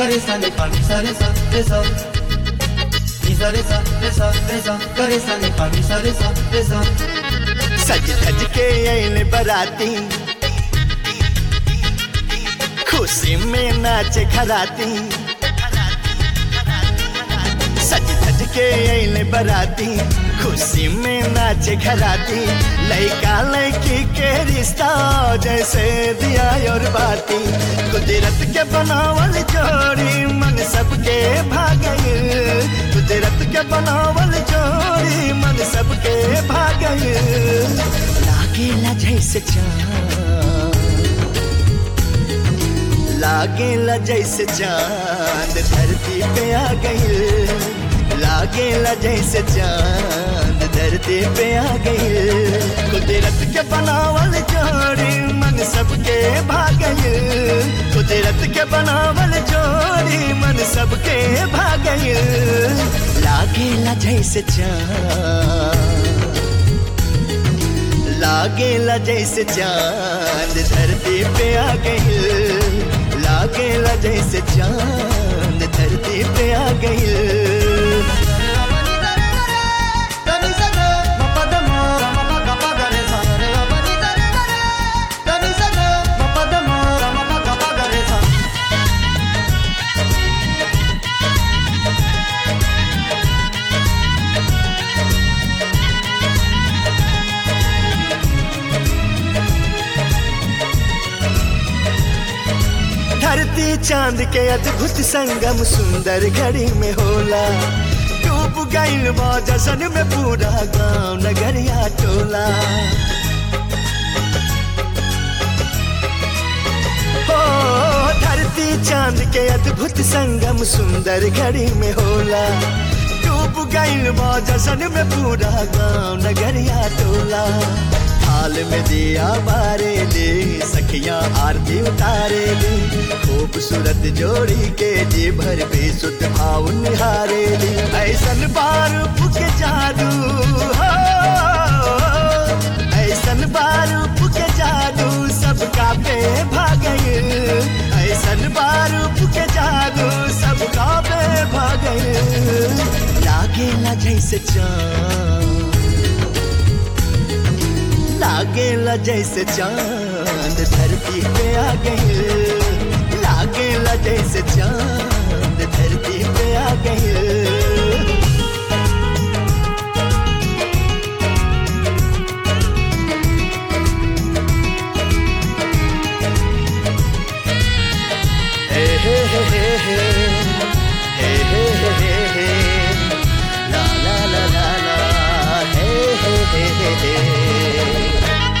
करे सा नि पा नि सा रे सा रे सा नि सा रे सा रे सा रे सा करे सा नि पा नि सा रे सा रे सा सज धज के आइल बराती खुशी में नाचे खराती सज धज के आइल बराती खुशी में नाचे खराती लड़का लड़की के रिश्ता जैसे दिया और बाती कुदरत के बनावल जोड़ी मन सबके भागल कुदरत के बनावल जोड़ी मन सबके भागल लागेला जैसे चाँद लागेला जैसे चांद धरती पे आ गई लागेला जैसे चांद धरती पे आ गई कुदरत के बनावल जोड़ी मन सबके भागल कुदरत के बनावल जोड़ी मन सबके भागल लागेला जैसे चांद लागेला जैसे चांद धरती पे आ गई लागेला जैसे चांद धरती पे आ गई धरती चांद के अद्भुत संगम सुंदर घड़ी में होला डूब गईल बा जशन में पूरा गांव नगरिया टोला हो धरती चांद के अद्भुत संगम सुंदर घड़ी में होला डूब गईल बा जशन में पूरा गांव नगरिया टोला हाल में दिया बारे ले सखियां आरती उतारे ले खूबसूरत जोड़ी के जी भर बेसुध भाव निहारे ले ऐसन बार के जादू हो ऐसन बार के जादू सबका पे भागल ऐसन बार के जादू सबका पे भागल लागेला जैसे चाँद लागेला जैसे चांद धरती पे आ गई लागेला जैसे चांद धरती पे आ गई हे हे हे हे हे हे हे हे हे हे ला ला ला ला ला हे हे हे हे हे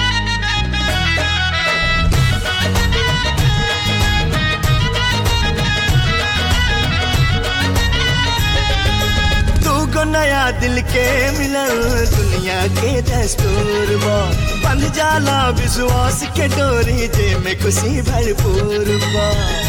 दूगो नया दिल के मिलल दुनिया के दस्तूर बा बंध जाला विश्वास के डोरी जे में खुशी भरपूर बा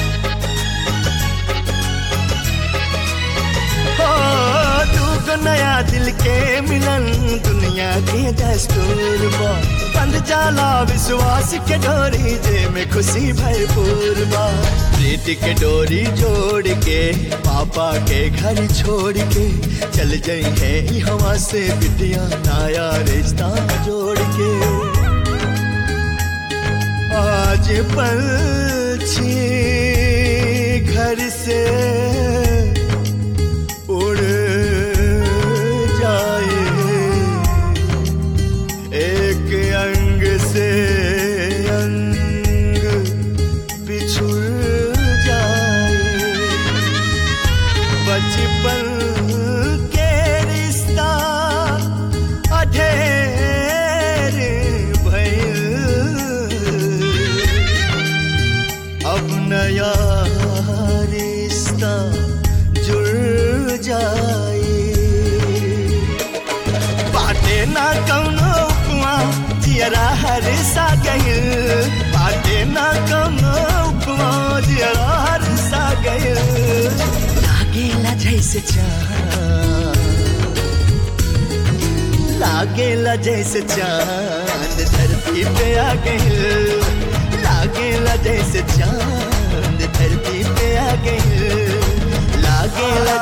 हो दूगो नया दिल के मिलन दुनिया के दस्तूर बा बंध जाला विश्वास के डोरी जे में खुशी भरपूर बा प्रीति के डोरी जोड़ के पापा के घर छोड़ के चल जाई है ई हवा से बिटिया नया रिश्ता जोड़ के आज पंछी घर से उड़ जाए एक अंग से अंग बिछुड़ जाए बचपन के रिश्ता अधेर भइल अब नया रिश्ता जुड़ जाए बाटे ना कौनो उपमा जियरा हर सा गइल बाटे ना कौनो उपमा जियरा हर सा गइल लागेला जैसे चाँद लागेला जैसे चांद धरती पे आ गइल लागेला जैसे चांद धरती पे आ गइल लागेला